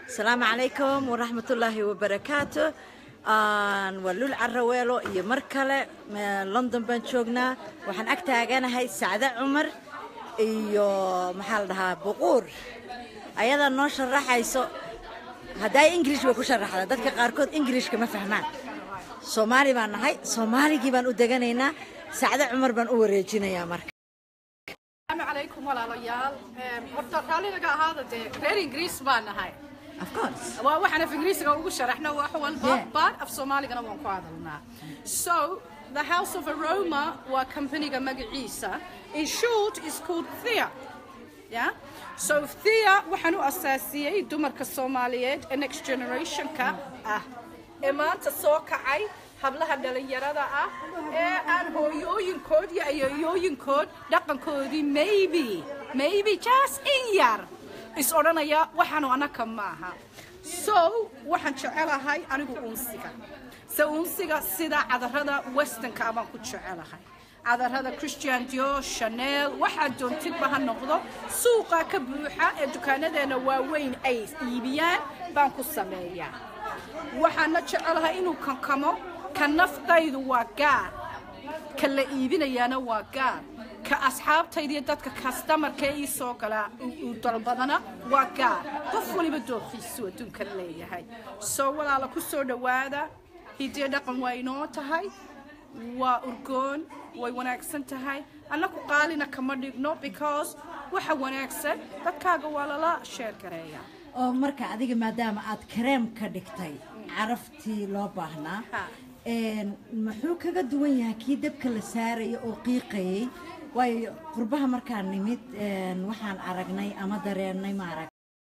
asalaamu calaykum waraxmatullaahi wabarakaatu waa lul caraweelo iyo mar kale london baan joognaa waxaan ag taaganahay sacde cumar iyo maxaa la dhahaa buquur ayadaa noo sharaxayso hadday ingilish bay ku sharaxda dadka qaarkood ingilishka ma fahmaan soomaali baan nahay soomaaligii baan u deganaynaa sacde cumar baan u wareejinayaa marka السلام عليكم walaalayaal horta raalli laga ahaada dee reer ingiriis baan nahay of course waa waxaan af ingiriisiga ugu sharaxno wax walba Yeah. baad af soomaaligana waan ku hadalnaa so the house of aroma waa companyga magaciisa in short is called thea yeah? so thea waxaan u asaasiyey dumarka soomaaliyeed ee next generationka ah ee maanta soo kacay hablaha dhalinyarada ah ee aan hooyooyinkood iyo ayeeyooyinkood dhaqankoodii maybe maybe just in yar is odhanaya waxaanu anaka maaha so waxaan jecelahay anigu unsiga se unsiga sida cadarada westernka ah baan ku jecelahay cadarada christian dior chanel waxaa doontidba ha noqdo suuqa ka buuxa ee dukaanadeena waaweyn ay iibiyaan baan ku sameeyaa waxaana jecelahay inuu kankamo ka naftaydu waa gaar ka la iibinayaana waa gaar ka asxaabtayda iyo dadka kastamarka ee ii soo galaa uu dalbadana waa gaar qof waliba dooqiisu adduunka leeyahay soo walaala ku soo dhowaada hidiyo dhaqan waa inoo tahay waa urgoon way wanaagsan tahay annaku qaalina kama dhigno because waxa wanaagsan dadkaaga waa lala sheer gareeyaa oo marka adiga maadaama aad kareem ka dhigtay caraftii loo baahnaa Ha. een, muxuu kaga duwan yahay kii dabka la saaraya oo qiiqayay waayo qurbaha markaan nimid een, waxaan aragnay ama dareennay maarag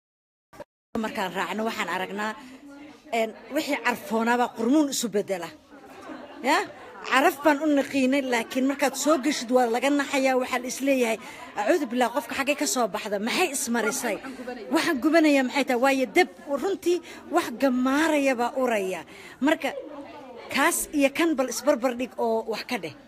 markaan raacno waxaan aragnaa een, wixii carfoonaabaa qurmuun isu bedela ya caraf baan u naqiinay laakiin markaad soo geshid waa laga naxayaa waxaa la isleeyahay acuudu billah qofka xaggay ka soo baxda maxay ismarisay waxaan gubanaya maxay tahay waayo deb runtii wax gamaaraya baa uraya marka kaas iyo kan bal isbarbar dhig oo wax ka dheh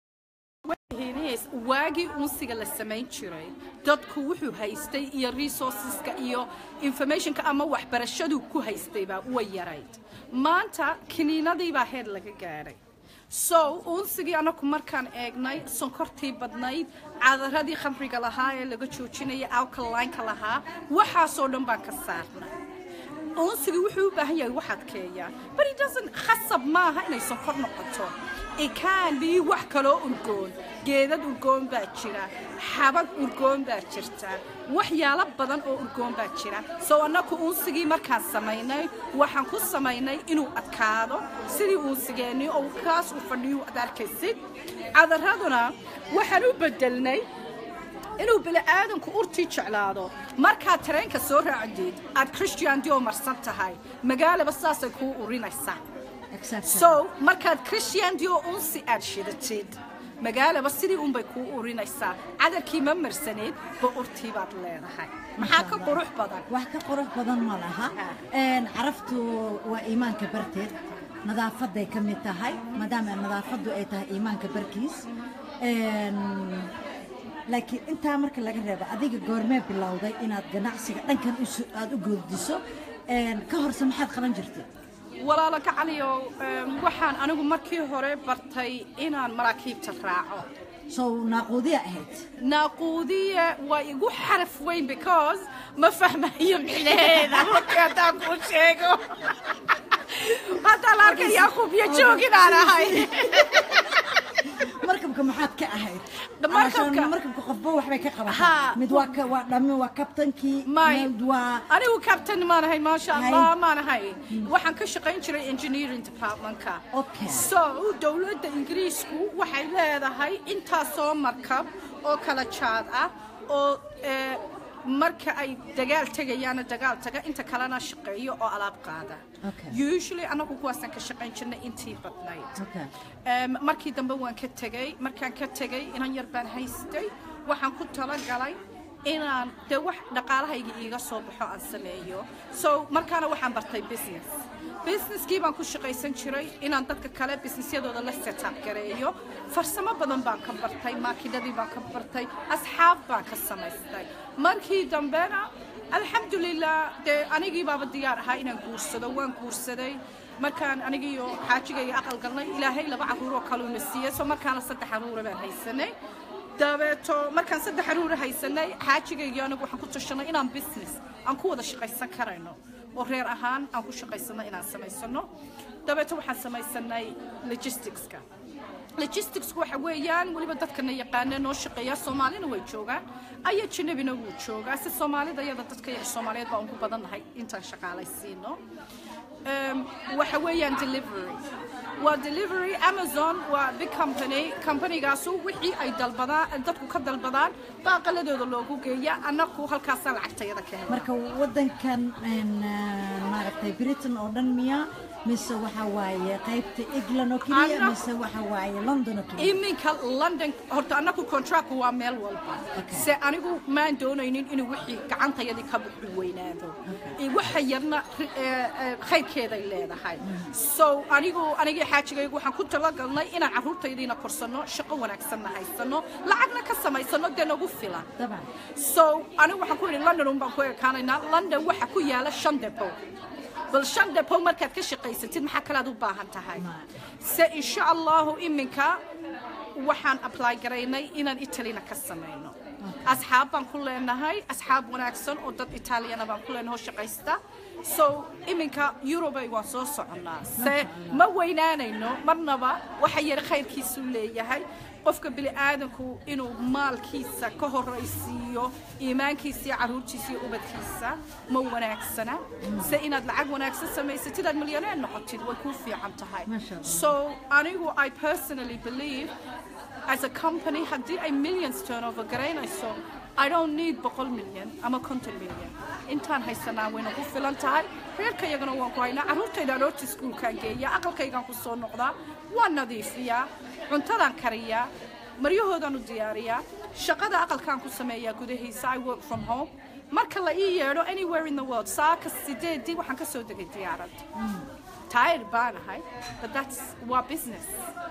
Hinis, waagii unsiga la samayn jiray dadku wuxuu haystay iyo resourceska iyo informationka ama waxbarashadu ku haystay baa way yarayd maanta kiniinadii baa heer laga gaadhay so unsigii anaku markaan eegnay sonkortii badnayd cadaradii khamriga lahaa ee laga joojinaya alkalineka lahaa waxaasoo dhan baan ka saarnay unsiga wuxuu u baahan yahay wax adkeeya but it doesn't khasab maaha inay sonkor noqoto it can be wax kaloo urgoon geedad urgoon baa jira xabag urgoon baa jirta waxyaalo badan oo urgoon baa jira so annaku unsigii markaan samaynay waxaan ku samaynay inuu adkaado sidii unsigeennii oo kaas u fadhiyo ad arkaysid cadaraduna waxaan u bedelnay inuu bini'aadanku urtii jeclaado markaad tareenka soo raacdid aad christian dio marsan tahay magaalaba saasay kuu urinaysaa so markaad christian dio unsi aad shidatid magaalaba sidii unbay kuu urinaysaa cadarkii ma marsaneed ba urtii baad leedahay maxaa ka qurux badan wax ka qurux badan ma laha Een, caraftu waa iimaanka barteed nadaafaday ka mid tahay maadaama nadaafadu ay tahay iimaanka barkiis Een, laakiin intaa marka laga reebo adiga goormee bilowday inaad ganacsiga dhankan isu- aad u goodiso Een, ka horse maxaad qaban jirtay walaalo gacaliyow em, waxaan anigu markii hore bartay inaan maraakiibta raaco sow naaquudiya ahayd naaquudiye waa igu xaraf weyn because ma fahmayo micnaheeda markii haddaan kuu sheego haddaan arkay yaquubyo joogin aan ahay markabka maxaad ka ahayd Markabka- Calashaan markabka qofba waxbay ka Ha. qabataa mid waa ka- waa dhami waa kabtankii may mid waa anigu captain maan ahay maasha Hay. allah maan ahay waxaan ka shaqayn jiray engineering departmentka Okay. so dowladda ingiriisku waxay leedahay intaasoo markab oo kala jaad ah oo eh, marka ay dagaal tegayaana dagaal taga inta kalena shaqeeyo oo alaab qaada Okay. usually anagu kuwaasaan ka shaqayn jirnay intii badnayd Okay. Em, markii dambe waan ka tegey markaan ka tegey inan yar baan haystay waxaan ku talagalay inaan dee wax dhaqaalahayga iiga soo baxo aan sameeyo so markaana waxaan bartay business businesskii baan ku shaqaysan jiray inaan dadka kale businessyadooda la setup gareeyo farsamo badan baan ka bartay maakinadii baan ka bartay asxaab baan ka samaystay markii dambena alxamdulilah dee anigii baaba diyaar ahaa inaan guursado waan guursaday markaan anigiiyo xaajigayga aqal galnay ilaahay laba caruuroo kaluuna siiyey so markaana saddex caruura baan haysanay dabeeto markaan saddex caruura haysanay xaajigayga anigu waxaan ku tashanay inaan business aan ku wada shaqaysan karayno oo reer ahaan aan ku shaqaysano inaan samaysano dabeeto waxaan samaysanay logisticska logisticsku waxa weeyaan weliba dadkana yaqaana noo shaqeeya soomaalina way joogaan aya janabina wuu joogaa si soomaalida iyada dadka yaga soomaaliyeed baa ugu badannahay intaan shaqaalaysiino waxa weeyaan delivery waa delivery amazon waa big company companygaasu wixii ay dalbadaan dadku ka dalbadaan baa qaladooda loogu geeya annaku halkaasaa lacagtayada ka hela marka wadankan maaragtay britain oo dhan miya mise waxa waaye qaybta england oo keliya Anna- mise waxa waaye london oo keliya iminka london horta annaku contract waa meel walba Okay. se anigu maan doonaynin inuu wixii gacantayadii ka buxu weynaado Eh, waxa yarna ri- eh, eh, khayrkeeday leedahay so anigu anigii xaajigaygu waxaan ku talagalnay inaan carruurtaydiina korsanno shaqo wanaagsanna haysano lacagna ka samaysano dee nagu filan dabcan so anigu waxaan ku idhi london un baan ku ekaanaynaa london waxa ku yaala shan depo bal shan depo markaad ka shaqaysatid maxaa kalead u baahan tahay se insha allahu iminka waxaan apply garaynay inaan italina ka samayno asxaab baan ku leenahay asxaab wanaagsan oo dad itaaliyana baan ku leenahay oo shaqaysta so iminka eurobay waan soo soconnaa se ma weynaanayno marnaba waxa yar khayrkiisu leeyahay qofka bini'aadanku inuu maalkiisa ka horaysiiyo iimaankiisa iyo carruurtiisa iyo ubadkiisa ma wanaagsana se inaad lacag wanaagsan samaysatid aad milyaneer noqotid way kuu fiican tahay Masha Allah. so anigu i personally believe as a company haddii ay millions turnover garaynayso I don't need boqol milyan ama konton milyan intaan haysanaa wayna ku filan tahay reerka iyagana waan ku haynaa carruurtayda aroorta iskuulkaan geeya aqalkaygaan ku soo noqdaa waan nadiifiyaa cuntadaan kariyaa maryahoodaan u diyaariyaa shaqada aqalkaan ku sameeyaa gudahiisa I work from home marka la ii yeedho anywhere in the world saaka sideedii waxaan ka soo degay diyaarad tired baan ahay but that's waa business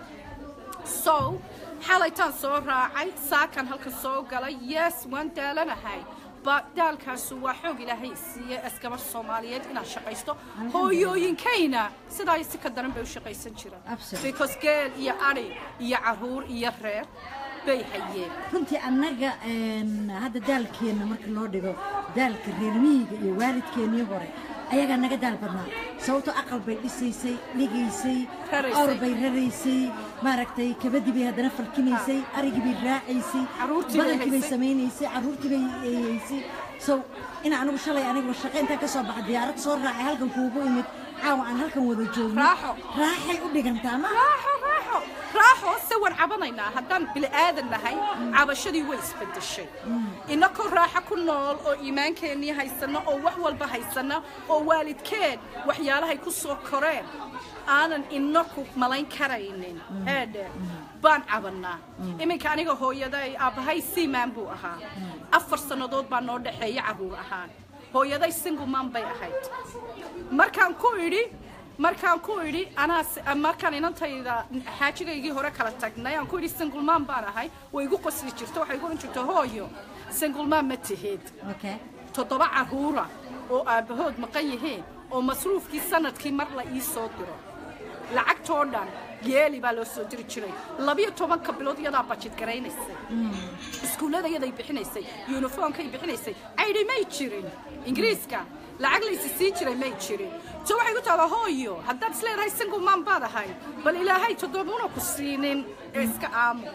so xalaytaan soo raacay saakan halka soo galay yes waan daalanahay ba daalkaasu waa xoog ilaahay siiye askabar soomaaliyeed inaan shaqaysto hooyooyinkayna sidaa si ka daran bay u shaqaysan jiraan Absolutely. because geel iyo adhi iyo caruur iyo reer bay hayeen runtii annaga een, hadda daalkeenna marka loo dhigo daalka reer miyiga iyo waalidkeennii hore ayagaa naga daal badnaa sababtoo aqal bay dhisaysay dhigaysay Raraysay. awr bay raraysay maaragtay kabadii bay haddana falkinaysay arigii bay raacaysay Carruurtii bay badankii bay haysay. samaynaysay carruurtii bay haysay so ina anigu shalay anigu shaqo intaan ka soo baxa diyaarad soo raacay halkan kuugu imid caawa aan halkan wada joogno Raaxo. raaxay u dhigantaa ma raaxo raaxo raaxo se waan cabanaynaa haddaan bila'aadan nahay cabashadii way isbedeshay inakoo raaxo ku nool oo iimaankeenii haysano oo wax walba haysana oo waalidkeen waxyaalahay ku soo koreen aanan inaku malayn karaynin eedhe baan cabannaa iminka aniga hooyaday aabbahay siimaan buu ahaa afar sannadood baa noo dhexeeya carruur ahaan hooyaday singumaan bay ahayd markaan ku idhi markaan ku idhi anaa s- markaan inantayda xaajigaygii hore kala tagnay aan ku idhi singulmaan baan ahay way igu qosli jirto waxay igu ohan jirta hooyo singulmaan ma tihid okay toddoba carruura oo aabbahood maqan yihiin oo masruufkii sanadkii mar la ii soo diro lacagtoo dhan geeli baa loo soo diri jiray labiyo tobanka bilood iyadaa bajid garaynaysay iskuullada iyaday bixinaysay yuniformkay bixinaysay caydhi may jirin ingiriiska lacag laysi sii jiray may jirin so waxay ku tahdaa hooyo haddaad isleedahay singumaan baad ahay bal ilaahay toddobuna ku siinin ee iska aamu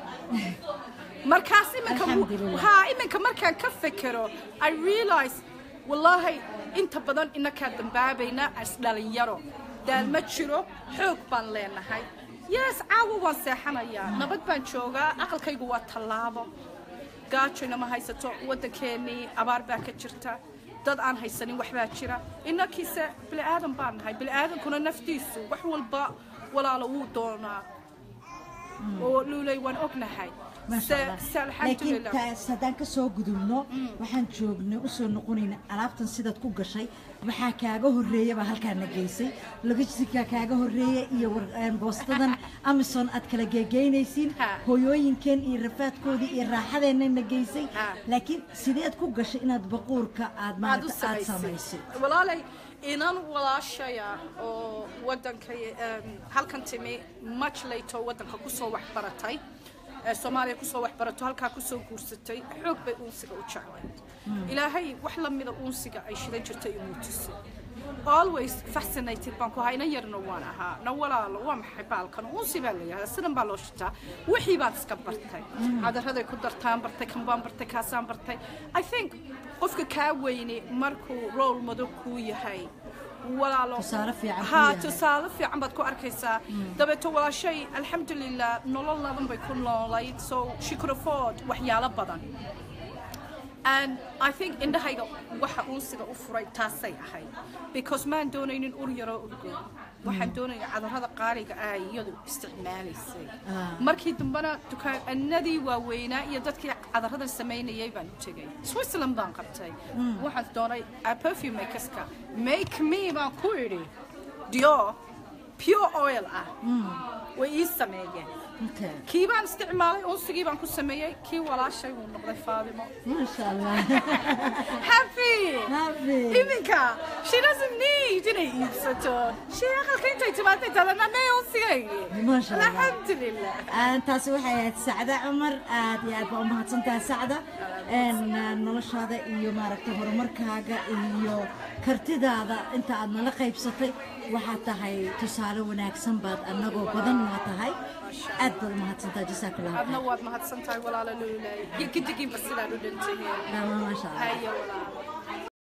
markaas iminka Alxamdulillah. haa iminka markaan ka fekero i realize wallaahi inta badan inakaa dambaabayna as dhalinyaro daal ma jiro xoog baan leenahay yes caawa waan seexanayaa nabad baan joogaa aqalkaygu waa tallaabo gaajayna ma haysato waddankeennii abaar baa ka jirta dad aan haysanin waxbaa jira inakiise bini'aadan baan nahay bini'aadankuna naftiisu wax walba walaalo wuu doonaa oo luulay waan ognahay maasha Se- allah se laakiin alxamdulilah taas haddaan ka soo gudubno waxaan joognay usoo noqonayna alaabtan sidaad ku gashay waxaa kaaga horreeyaba halkaana geysay logistika kaaga horreeya iyo war- een, boostadan amazon aad kala geegeynaysiin Ha. hooyooyinkeen iyo rafaadkoodii iyo raaxadeennana geysay Ha. laakiin sideed ku gashay inaad baquurka aad aad u maarata aad samaysay samaysay walaalay inan walaashaya oo wadanka em, halkan timi much later wadanka kusoo waxbaratay ee soomaaliya kusoo waxbarato halkaa kusoo guursatay xoog bay uunsiga u jeclayd ilaahay wax la mida uunsiga ay shidan jirtay inuu tusay always fascinated baan ku ahaa inan yarna waan ahaa na walaalo waa maxay baalkan uunsi baa layihahdaa sidan baa loo shitaa wixii baad iska bartay cadaraday ku dartaan bartay kan baan bartay kaasaan bartay i think qofka kaa weyne markuu role model kuu yahay walaalo Tusaale fiican kuu ha yahay. tusaale fiican baad ku arkaysaa dabeeto walaashay alxamdulilah nolol laban bay ku noolayd so she could afford waxyaalo badan and I think indhahayga waxa uunsiga u furay taasay ahayd because maan doonaynin ur yaroo urgo waxaan doonaya cadarada qaaliga ah iyadu isticmaalaysay Ah. markii dambena dukaanadii waaweynaa iyo dadkii cadaradan samaynayay baan u tegay switzerland baan qabtay waxaan doonay uh, perfume makerska make me baan ku idhi dior pure oil ah way ii sameeyeen Okay. kii baan isticmaalay unsigii baan ku sameeyey kii walaashay wuu noqday faadimo maasha allah happy Happy. iminka she doesn't need inay iibsato she aqalka intay timaatay talana mee unsigaygi Masha Allah. alxamdulilah Aan taasi waxay ahayd sacda cumar aad iyo aad baa u mahadsantahay sacda Een, ah, noloshaada iyo maaragtay horumarkaaga iyo kartidaada inta aad nala qaybsatay waxaad tahay tusaale wanaagsan baad annagoo badan waa tahay aad baad u mahadsantahay jasaakallahu adna khayr waad mahadsan tahay walaala luulay gidigiinba sidaan u dhantihiin Dhammaan maasha allah hayo walaala